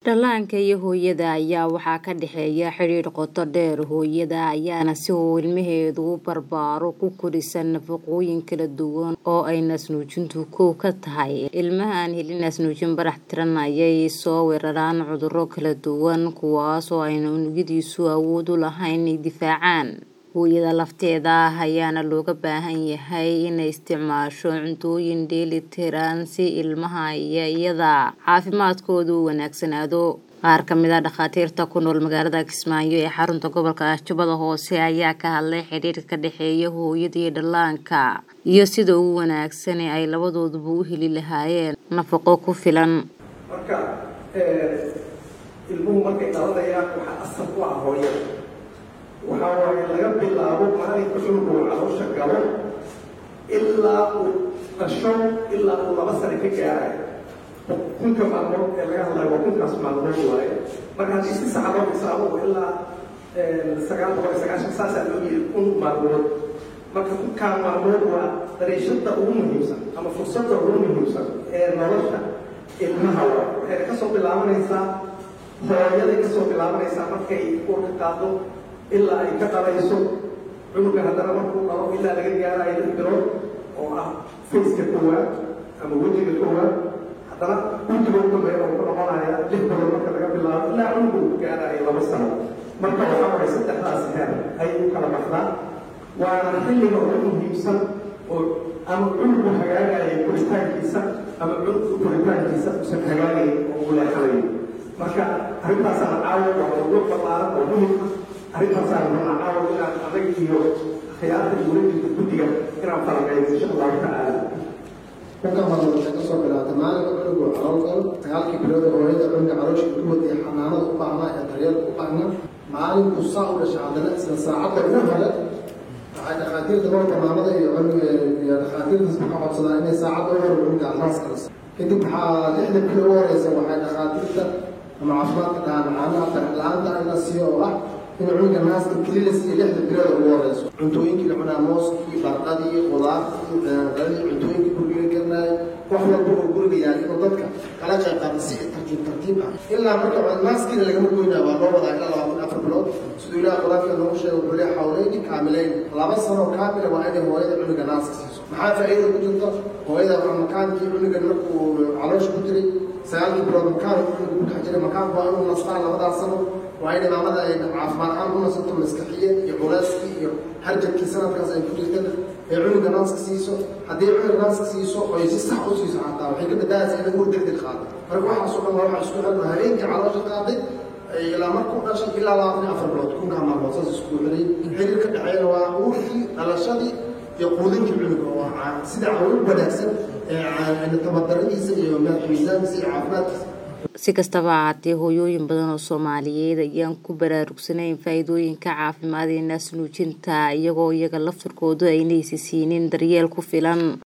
Dhallaanka iyo hooyada ayaa waxaa ka dhexeeya xidhiidh qoto dheer. Hooyada ayaana si uu ilmaheedu u barbaaro ku korisan nafaqooyin kala duwan oo ay naasnuujintu kow ka tahay. Ilmaha aan helin naasnuujin barax tiran ayay soo weeraraan cudurro kala duwan kuwaas oo ayna unugyadiisu awood u lahayn inay difaacaan. Hooyada lafteeda ayaana looga baahan yahay inay isticmaasho cuntooyin dheeli tiran si ilmaha iyo iyada caafimaadkoodu u wanaagsanaado. Qaar ka mid ah dhakhaatiirta ku nool magaalada Kismaayo ee xarunta gobolka Jubbada Hoose ayaa ka hadlay xidhiidhka ka dhexeeya hooyada iyo dhallaanka iyo sida ugu wanaagsan ee ay labadooduba u heli lahaayeen nafaqo ku filan. marka ilmuhu markay dhalanayaan waxaa asal u ah hooyada waxaa waaye laga bilaabo maalinka cunugu uu caloosha galo ilaa uu dhasho ilaa uu laba sano ka gaarayo kunka maalmood ee laga hadlayo waa kunkaas maalmood waaye marka haddii si sax loo xisaabo ilaa sagaal boqol iyo sagaashan saasaa loo yiri kun maalmood marka kunkaa maalmood waa dariishada ugu muhiimsan ama fursadda ugu muhiimsan ee nolosha ilmaha waa waxayna kasoo bilaabanaysaa hooyaday kasoo bilaabanaysaa markay urka qaado ilaa ay ka dhalayso cunuga haddana markuu dhalo ilaa laga gaarayo lix bilood oo ah faceka koowaad ama wejiga koowaad haddana wejiga u dambeeya oo ku noqonaya lix bilood marka laga bilaabo ilaa cunuga uu gaarayo laba sano marka waxaa waay saddexdaas heer ayay u kala baxdaa waana xilliga ugu muhiimsan oo ama cunugu hagaagayo koritaankiisa ama cunugu koritaankiisa usan hagaagayn oo uu leexanayo marka arrintaasana caawa waa mawduuc ballaaran oo muhim ah arrintaasaan rabnaa caawa inaan adag iyo khiyaarta dowladda guddiga inaan falanqeyno insha allahu tacaala kunka maalmood waxay kasoo bilaabtay maalinka cunugu calool galo sagaalkii bilood oo hooyada cunuga caloosha ku wadaya xanaanada u baahnaa ee daryeelka u baahnaa maalinku saa u dhashay haddana isla saacadda ugu hore waxay dhakhaatiirta gobolka maamada iyo cunuga iyo dhakhaatiirtaas ka codsadaan inay saacadda u hore cunuga naaska la kadib waxaa lixda bilo ugu horeysa waxay dhakhaatiirta ama caafimaadka dhahaan macaanaha farxla-aanta in la siiyo oo ah in cunuga naaska kelilas iyo lixda bilood ugu horeyso cuntooyinkii la cunaa mooskii barqadii qudaartii daadii cuntooyinkii guriga garnaay wax walba oo guriga yaal inuu dadka kala qayb qaata si tartiib tartiib ah ilaa marka naaskiina lagama goynaa waa loo wadaa ilaa labaatan afar bilood siduu ilaah quraanka noogu sheegay wuxuu leeyahay xawleyni kaamileyn laba sano kaamila waa inay hooyada cunuga naaska siiso maxaa faa'iida ku jirta hooyada waa makaankii cunugan markuu caloosha ku jiray sagaalkii bilood makaan cunuga ku dhex jiray makaanku waa inuu nastaan labadaas sano waa in imaamada ay caafimaad ahaan u nasato maskaxiye iyo culeyskii iyo harjabkii sanadkaas ay ku jirtana ay cunuga naaska siiso haddii cunuga naaska siiso oy si sax u siiso xataa waxay ka badbaadaysaa inay ur degdeg qaado marka waxaasoo dhan waa waxa isku xirna habeenkii caloosha qaaday ilaa markuu dhashay ilaa labaatan iyo afar bilood kunkaa maalmood saas isku xirayy xiriir ka dhexeeyana waa uurkii dhalashadii iyo quudinkii cunuga oo sida caawin wanaagsan ee tabadaradiisa iyo miisaankiisa iyo caafimaadkiisa si kastaba ahaatee hooyooyin badan oo soomaaliyeed ayaan ku baraarugsanayn faa'iidooyinka caafimaad ee naasnuujinta iyagoo iyaga laftarkoodu aynaysi siinin daryeel ku filan